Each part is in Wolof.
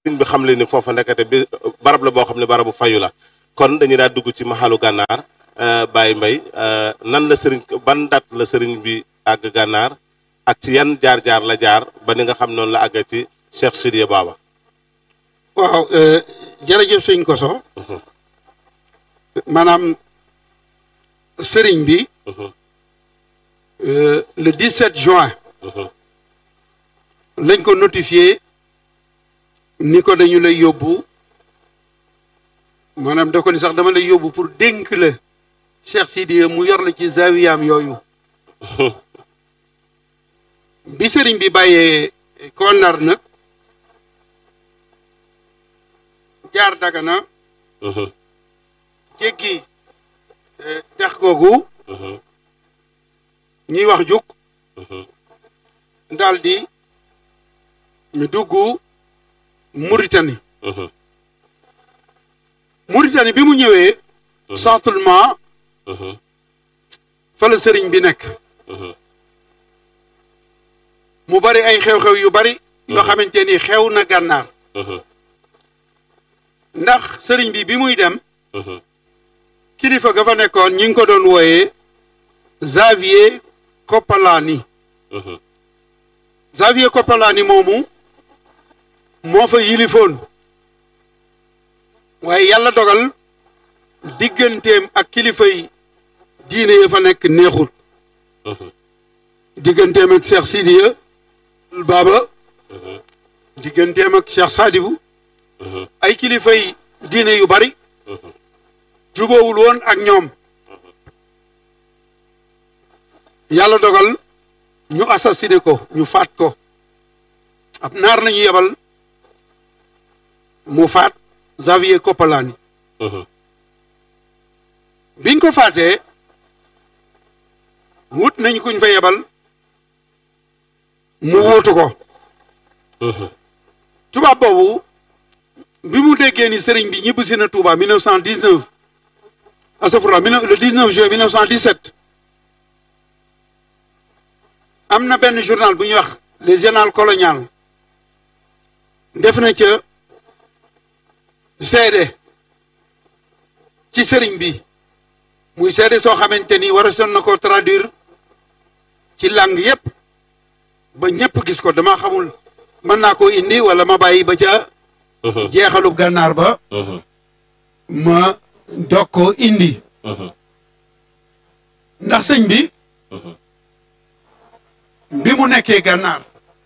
sëriñ bi xam le ni foofa nekkate bi barab la boo xam ne barabu fayu la kon dañuy daal dugg ci maxalu gànnaar Baye Mbaye nan la sëriñ ban dat la sëriñ bi àgg gànnaar ak ci yan jaar-jaar la jaar ba ni nga xam noonu la àgg ci Cheikh Sidiya Baba waaw jërëjëf sëñ Koso maanaam sëriñ bi le 17 juin lañ ko notifié ni ko dañu lay yóbbu maanaam da ko ni sax dama lay yóbbu pour dénk la Cheikh Sidiya mu yor la ci zawiyaam yooyu bi sëriñ bi bàyyee Konar nag jaar Dagana jéggi dex googu ñuy wax juk daldi ñu dugg Mauritanie Mauritanie bi mu ñëwee centrement fa la sëriñ bi nekk mu bari ay xew-xew yu bari yoo xamante ni xew na gànnaar ndax sëriñ bi bi muy dem kilifa ga fa nekkoon ñi ngi ko doon wooyee Xavier Koppalaani Xavier Koppalaani moomu moo fa yilifoon waaye yàlla dogal digganteem ak kilifa yi diine ya fa nekk neexul digganteem ak Cheikh Sidiya Baba digganteem ak Cheikh Sadibou ay kilifa yi diine yu bari jubóowul woon ak ñoom yàlla dogal ñu assassiné ko ñu faat ko ab naar nañu yebal mu faat Xavier Koppalaani biñ ko faatee wut nañ kuñ fa yebal mu wuutu ko tubaab boobu bi mu déggee ni sëriñ bi ñibbisi na Touba 1919 asafura le 19 juin 1917 am na benn journal bu ñuy wax les journal colonial def na ca seede ci sëriñ bi muy seede soo xamante ni war a son na ko traduire ci langue yépp ba ñépp gis ko dama xamul mën naa ko indi wala ma bàyyi ba ca jeexalu gànnaar ba ma dog ko indi ndax sëñ bi bi mu nekkee gànnaar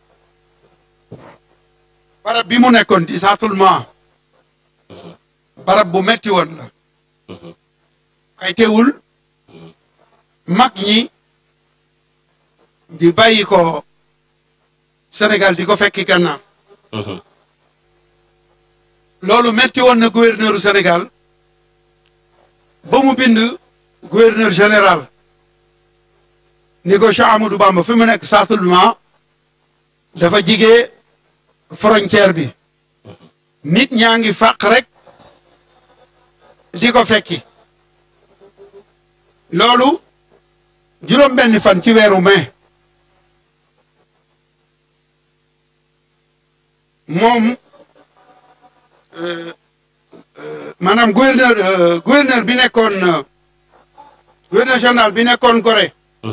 barab bi mu nekkoon di saatulment barab bu metti woon la ay teewul mag ñi di bàyyi ko Sénégal di ko fekki gànnaar loolu metti woon na gouverneuru Sénégal ba mu bind gouverneur général ni ko Cheikh Amadou Bamba fi mu nekk saatulment dafa jigee frontière bi nit ñaa ngi fàq rek di ko fekki loolu juróom benni fan ci weeru mai moom maanaam gouverneur gouverneur bi nekkoon gouverneur général bi nekkoon Gorée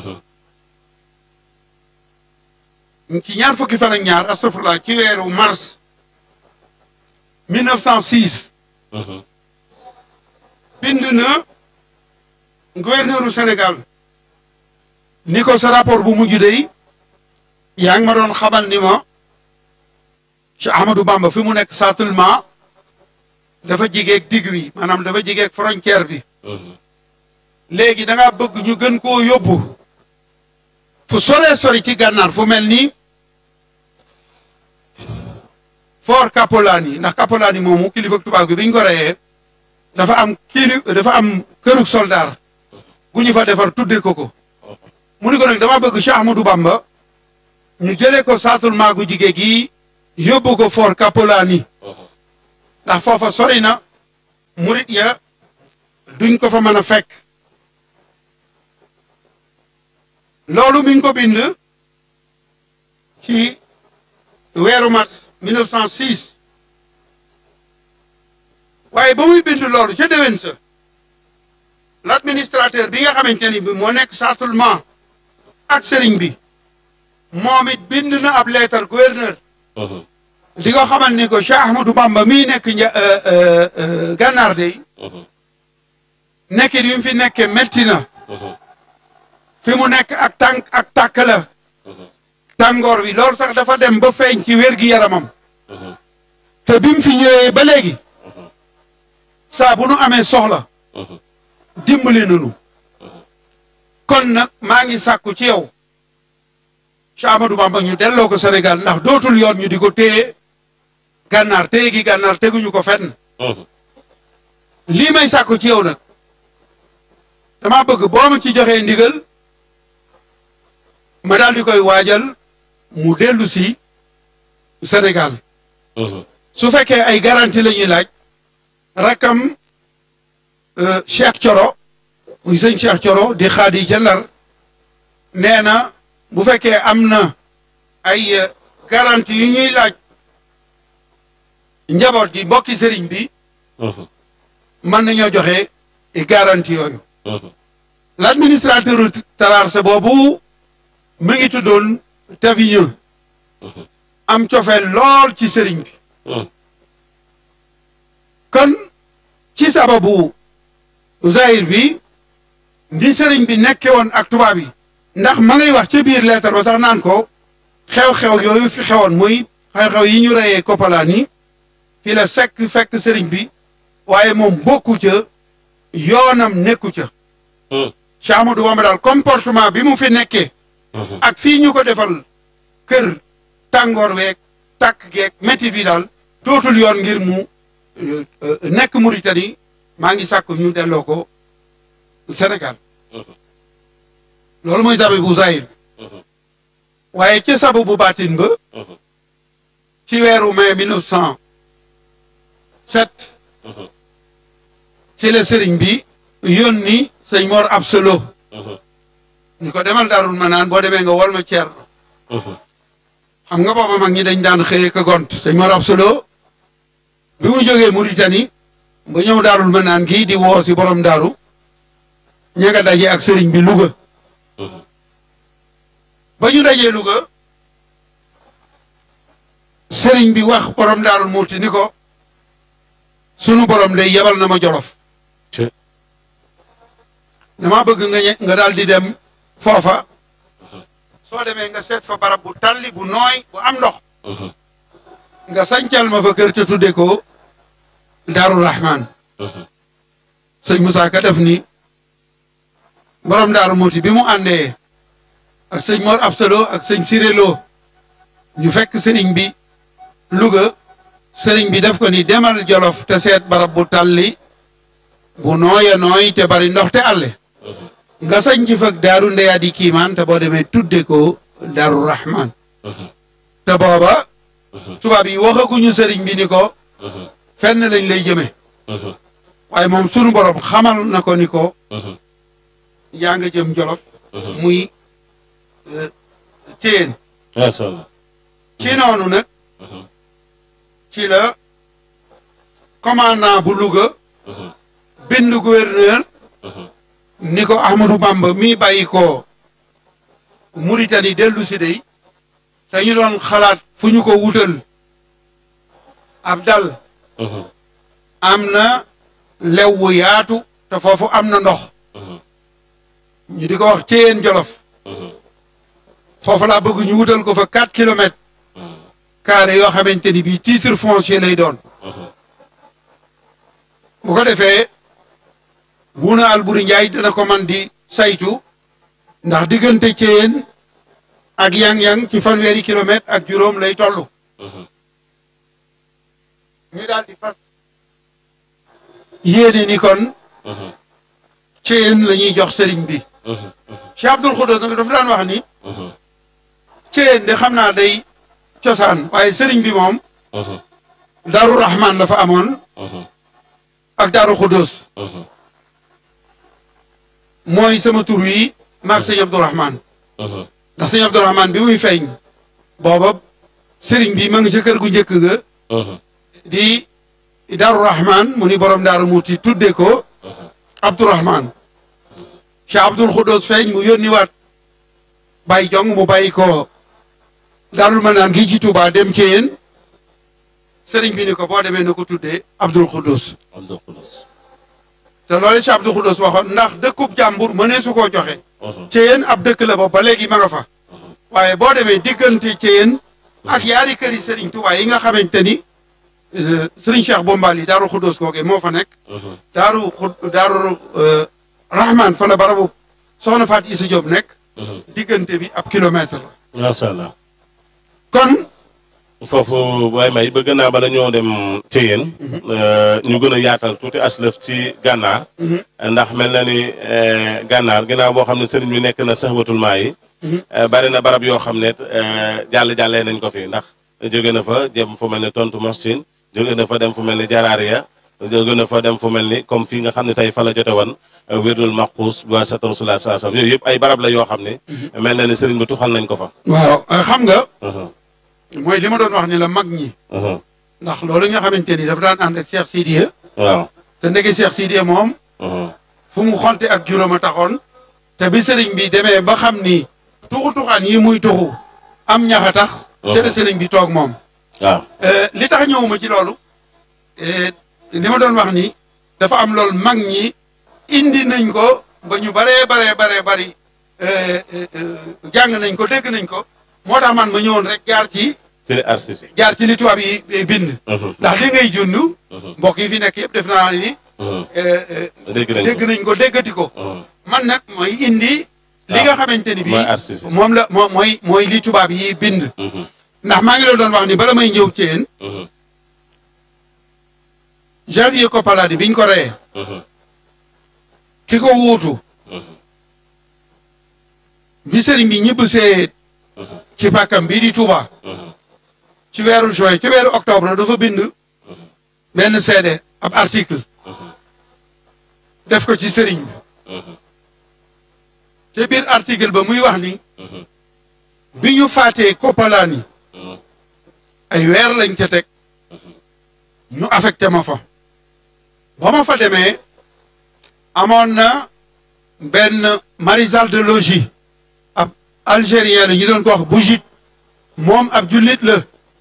ci ñaar fukki fan ak ñaar astafurlah ci weeru mars 1906 bind na gouverneuru Sénégal ni ko sa rapport bu mujj dey yaa ngi ma doon xamal ni ma ci Ahmadou Bamba fi mu nekk saatulment dafa jigeeg digg wi maanaam dafa jigeeg frontière bi léegi da ngaa bëgg ñu gën koo yóbbu fu soree sori ci gànnaar fu mel ni Fort Kapolani ndax Kapolani moomu kilifa tubaab bi biñ ko reyee dafa am kili dafa am kërug soldaar bu ñu fa defar tudde ko ko mu ni ko nag dama bëgg Cheikh Ahmadou Bamba ñu jëlee ko saatul maagu jigéen gi yóbbu ko Fort Kapolani ndax foofa sori na murit ya duñ ko fa mën a fekk loolu mi ngi ko bind ci weeru mars 1906 waaye ba muy bind loolu ca déwén sa l'administrateur bi nga xamante ni bi moo nekk châtellement ak sëriñ bi moom it bind na ab lettre gouverneur di ko xamal ni ko Cheikh Ahmadou Bamba mii nekk nja gànnaar de nekkin bi mu fi nekkee metti na fi mu nekk ak tànk ak tàkk la tàngoor bi loolu sax dafa dem ba feeñ ci wér gi yaramam te bi mu fi ñëwee ba léegi saa bu nu amee soxla dimbali nanu kon nag maa ngi sàkku ci yow Cheikh Ahmadou Bamba ñu delloo ko Sénégal ndax dootul yoon ñu di ko téye gànnaar téye gi gànnaar teguñu ko fenn lii may sàkku ci yow nag dama bëgg boo ma ci joxee ndigal ma daal di koy waajal mu dellu si Sénégal su fekkee ay garantie la ñuy laaj rakkam Cheikh Coro muy sëñ Cheikh Coro di xaadi ca Ndar nee na bu fekkee am na ay garantie yu ñuy laaj njaboot gi mbokki sëriñ bi mën nañoo joxe garantie yooyu l'administrateur Traoré boobu mu ngi tuddoon Tavigneux am cofeel lool ci sëriñ bi kon ci sababu zahir bi ndi sëriñ bi nekke woon ak tubaab yi ndax ma ngay wax ca biir lettre ba sax naan ko xew-xew yooyu fi xewoon muy xew-xew yi ñu reyee koppalaan yi fi la sekk fekk sëriñ bi waaye moom bokku ca yoonam nekku ca Cheikh Ahmadou Bamba daal comportement bi mu fi nekkee ak fii ñu ko defal kër tàngoor weeg tàkk geeg métti bi daal dootul yoon ngir mu nekk Mauritanie maa ngi sàkk ñu delloo ko Sénégal loolu mooy sababu zahir bi waaye ca sababu baatin ba ci weeru mai mille neuf cent sept ci la sëriñ bi yónni sëñ Mor Absolo ni ko demal daarul ma naan boo demee nga wol ma ceer xam nga booba mag ñi dañ daan xëye ka gont sëñ Mor Absolo bi mu jógee Mauritanie ba ñëw daarul ma naan gii di woo si borom daaru ña nga daje ak sëriñ bi Louga ba ñu dajee Louga sëriñ bi wax borom daarul muuti ni ko sunu borom day yebal na ma jolof dama bëgg nga nga daal di dem foofa soo demee nga seet fa barab bu talli bu nooy bu am ndox nga sancal ma fa kër te tudde ko Daaru Rahman sëñ Moussa Ka def ni borom daaru muuti bi mu àndee ak sëñ Mor Absalo ak sëñ Sirelo ñu fekk sëriñ bi Louga sëriñ bi def ko ni demal Jolof te seet barab bu talli bu nooya nooy te bari ndox te àlle nga sañ ci fag daaru ndeyaa di kiimaan te boo demee tudde ko Daaru Rahman te booba tubaab yi waxaguñu sëriñ bi ni ko fenn lañ lay jëme waaye moom sunu borom xamal na ko ni ko yaa nga jëm Jolof muy téen ci noonu nag ci la commandant bu Louga bind gouverneur ni ko Ahmadou Bamba mi bàyyi ko Mauritanie dellu si dey te ñu doon xalaat fu ñu ko wutal ab dal am na lew wu yaatu te foofu am na ndox ñu di ko wax Ceyeen Jolof foofu laa bëgg ñu wutal ko fa 4 kilomètres carré yoo xamante ni bii titre foncier lay doon bu ko defee Buuna Alburi Njaay dana ko man di saytu ndax diggante Ceyeen ak yang-yang ci fanweeri kilomètre ak juróom lay toll ñu daal di fas yéene ni kon Ceyeen la ñuy jox sëriñ bi Cheikh Abdoul Khoudous nag dafa daan wax ni Ceyeen de xam naa day cosaan waaye sëriñ bi moom Daaru Rahman la fa amoon ak Daaru Khoudous mooy sama tur wi maag sëñ Abdourahman ndax sëñ Abdourahman bi muy feeñ booba sëriñ bi ma ngi ca kër gu njëkk ga di Daaru Rahman mu ni borom Daaru Muuti tudde ko Abdourahman Cheikh Abdoul Khoudous feeñ mu yónni waat bàyyi jong mu bàyyi ko Daarul Manaan gi ci Touba dem ci yéen sëriñ bi ni ko boo demee na ko tuddee Abdoul Khoudous Abdul Xudus te loolu Cheikh Abdoul Khoudous waxoon ndax dëkkub jàmbur mënee su koo joxe ci yéen ab dëkk la ba ba léegi ma nga fa waaye boo demee diggante ci yéen ak yaari këri sëriñ Touba yi nga xamante ni euh, sëriñ Cheikh Bombali Daaru Khoudous googee moo fa nekk daaru xud daaru rahman fa la barabu soxna Faat Isa Diop nekk diggante bi ab kilomètre la macha allah kon foofu waaye may bëgg naa bala ñoo dem ci yéen ñu gën a yaatal tuuti aslëf ci gànnaar ndax mel na ni eh, gànnaar ginnaaw boo xam ne sëriñ bi nekk na saxwatul maa yi eh, bari na barab yoo xam ne eh, jàll jàllee nañ ko fi ndax jóge na fa jëm fu mel ni tontu machine jóge na fa dem fu mel ni jaraariya jóge na fa dem fu mel ni comme fii nga xam ne tey fa la jote woon wérdul maquus bi waa sat rasulullah saa sam yooyu yëpp ay barab la yoo xam ne mel na ni sëriñ bi tuxal nañ ko fa waaw xam nga Mhm, mooy li ma doon wax ni la mag ñi mhm. ndax loolu nga xamante ni dafa daan ànd ak Cheikh Sidiya waaw te ndeke Cheikh Sidiya moom mhm, fu mu xonte ak juróom a taxoon te bi sëriñ bi demee ba xam ni tuxu tuxaan yi muy tuxu am ñax a tax ca la sëriñ bi toog moom waaw Euh, li tax ñëwuma ci loolu euh, li ma doon wax ni dafa am loolu mag ñi indi nañ ko ba ñu baree baree baree bari euh, euh, euh, jàng nañ ko dégg nañ ko moo tax man ma ñëwoon rek jaar ci ci archive jaar ci li tubaab yi eh, bind Mhm, ndax li ngay jund mhm, mbokk yi fi nekk yëpp def naa ni mhm. euh, euh, dégg nañ dégg ko nañ ko déggati ko Mhm, man nag mooy indi li nga xamante ni mooy bii archive moom la moo mooy mooy li tubaab yi bind Mhm, ndax maa ngi la doon wax ni bala may ñëw ci yéen mhm, Javier Koppaladi biñ ko reyee mhm, ki ko wuutu mhm, bi sëriñ bi ñibbisee mhm, ci pàkkam bii di Touba mhm, ci weeru juin ci weeru octobre dafa bind benn seede ab article mhm, def ko ci sëriñ bi mhm, te biir article ba muy wax ni mhm, bi ñu faatee Koppalaani mhm, ay weer lañ ca teg ñu affecté ma fa ba ma fa demee amoon na benn maréchal de logis ab algérien la ñu doon ko wax Bougit moom ab jullit la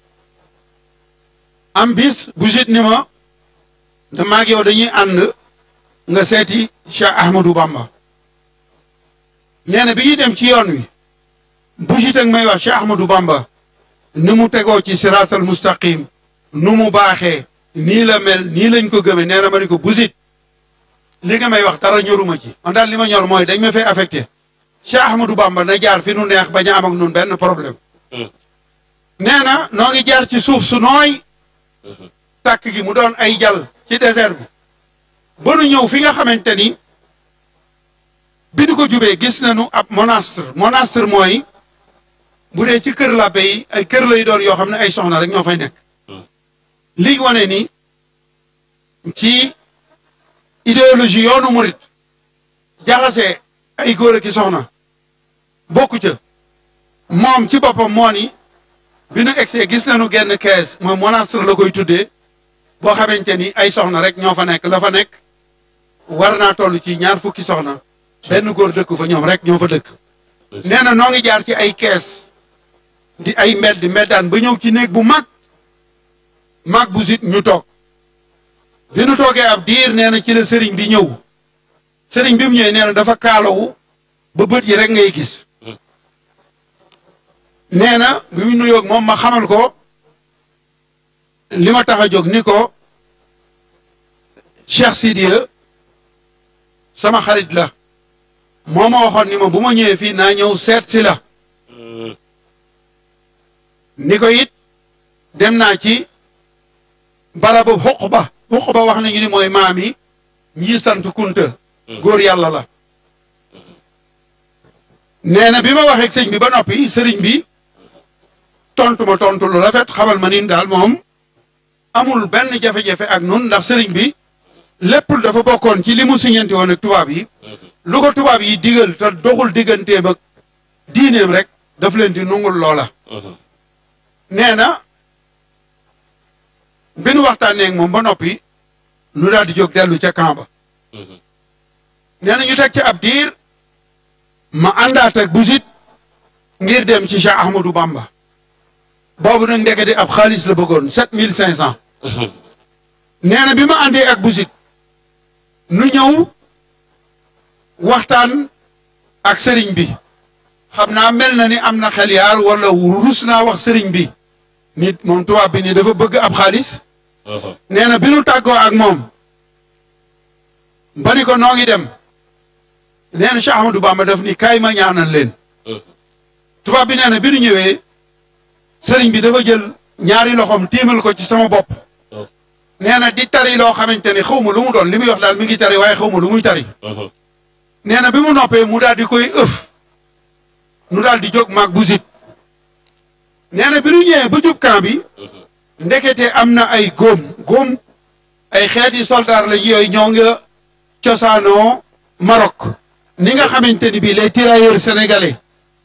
am bis Bougit ni ma da maag yow dañuy ànd nga seeti Cheikh Ahmadou Bamba nee na bi ñuy dem ci yoon wi Bougit ak may wax Cheikh Ahmadou Bamba ni mu tegoo ci siraatal mustaqim nu mu baaxee nii la mel nii lañ ko gëmee nee na ma ni ko busit li nga may wax dara ñoruma ci man daal li ma ñor mooy dañ ma fay affecté Cheikh Ahmadou Bamba na jaar fi nu neex bañ a am ak nun benn problème mhm, nee na noo ngi jaar ci suuf su nooy tàkk gi mu doon ay jal ci désert bi ba nu ñëw fi nga xamante ni bi nu ko jubee gis nañu ab monastre monastre mooy bu dee ci kër làbbe yi ay kër lay doon yoo xam ne ay soxna rek ñoo fay nekk lii wane ni ci idéologie yoonu murit jaxase ay góor ak i soxna bokku ca moom ci boppam moo ni bi nu egsee gis nañu genn kees mooy monastre la koy tuddee boo xamante ni ay soxna rek ñoo fa nekk la fa nekk war naa toll ci ñaar fukki soxna benn góor dëkk fa ñoom rek ñoo fa dëkk nee na noo ngi jaar ci ay kees di ay mbedd mbeddaan ba ñëw ci néeg bu mag mag bu sit ñu toog bi nu toogee ab diir nee na ci la sëriñ bi ñëw sëriñ bi mu ñëwee nee na dafa kaalawu ba bët yi rek ngay gis nee na bi mu nuyoog moom ma xamal ko li ma tax a jóg ni ko Cheikh Sidiya sama xarit la moo ma waxoon ni ma bu ma ñëwee fii naa ñëw seet si la mhm, ni ko it dem naa ci barabu Xuqba Xuqba wax nañu ni mooy maam yi ñii sant Kunta góor yàlla la nee na bi ma waxee ak sëñ bi ba noppi sëriñ bi tontu ma tontu lu rafet xamal ma ni daal moom amul benn jafe-jafe ak nun ndax sëriñ bi lépp dafa bokkoon ci li mu siñanti woon ak tubaab yi lu ko tubaab yi digal te doxul digganteem ak diineem rek daf leen di nungul loola mhm, nee na bi nu waxtaanee ak moom ba noppi nu daal di jóg dellu ca camp ba nee na ñu teg ci ab diir ma àndaat ak busit ngir dem ci Cheikh Ahmadou Bamba boobu nag ndekete ab xaalis la bëggoon sept mille cinq cent nee na bi ma àndee ak busit nu ñëw waxtaan ak sëriñ bi xam naa mel na ni am na xel yaar wala rus naa wax sëriñ bi nit moom tubaab bi ni dafa bëgg ab xaalis nee na bi nu tàggoo ak moom ba ni ko noo ngi dem nee na Cheikh Ahmadou Bamba daf ni kaay ma ñaanal leen tubaab bi nee na bi nu ñëwee sëriñ bi dafa jël ñaari loxoom tiimal ko ci sama bopp nee na di tari loo xamante ni xaw ma lu mu doon li muy wax daal mi ngi tari waaye xaw ma lu muy tari nee na bi mu noppee mu daal di koy ëf nu daal di jóg maag bu zit nee na bi nu ñëwee ba jub camp bi ndekete am na ay góom góom ay xeeti soldaar lañ yooyu ñoo nga cosaanoo Maroc ni nga xamante ni bii les tirailleurs sénégalais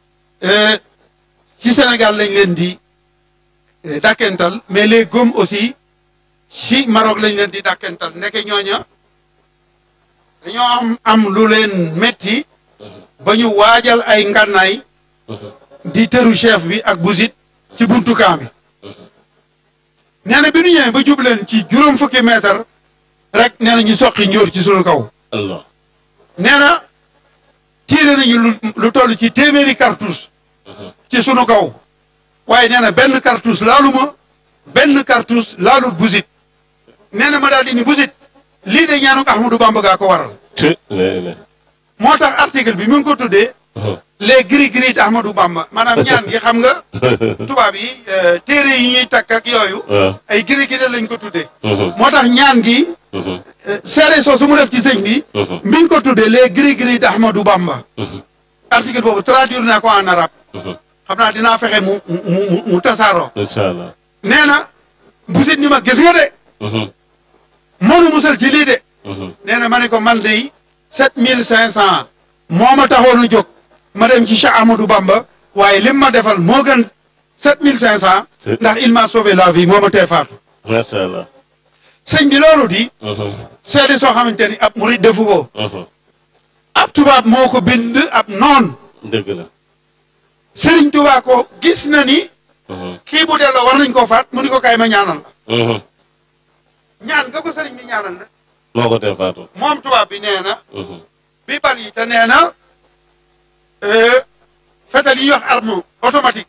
ci Sénégal lañ leen di dàkkental mais les góom aussi ci Maroc lañ leen di dàkkental ndeke ñooña dañoo am am lu leen metti ba ñu waajal ay ngànnaay di tëru chef bi ak busit ci buntu camp bi nee na bi ñu ñëwee ba jub leen ci juróom fukki mètre rek nee na ñu soqi njóor ci sunu kaw Allah nee na tiire nañu lu lu toll ci téeméeri cartouche ci sunu kaw waaye nee na benn cartouche laaluma benn cartouche laalut busit nee na ma daal di ni busit lii de ñaanuk Ahmadou Bamba gaa ko waral te ne ne moo tax article bi mu ngi ko tuddee les gris gris d'Ahmadou Bamba maanaam ñaan gi xam nga tubaab yi euh, téere yi ñuy takk ak yooyu waaw ay gris gris lañ ko tuddee moo tax ñaan gi euh, seere soo su mu def ci sëñ bi mi ngi ko tuddee les gris gris d'Ahmadou Bamba article boobu traduire naa ko en arabe xam naa dinaa fexe mu mu mu mu tasaaroo incha allah nee na busit ni ma gis nga de mënu musal ci lii de nee na ma ne ko man de sept mille cinq cent moo ma taxoon a jóg ma dem ci Cheikh Amadou Bamba waaye lim ma defal moo gën sept mille cinq cent ndax il m'a sauvé la vie moo ma tee faatu macha allah sëñ bi loolu di seede soo xamante ni ab murid defu ko ab tubaab moo ko bind ab noon dëgg la sëriñ Tuubaa ko gis na ni kii bu delloo war nañ koo faat mu ni ko kaay ma ñaanal la ñaan nga ko sëriñ bi ñaanal la moo ko tee faatu moom tubaab bi nee na bi bal yi te nee na fetal yi ñuy wax arme automatique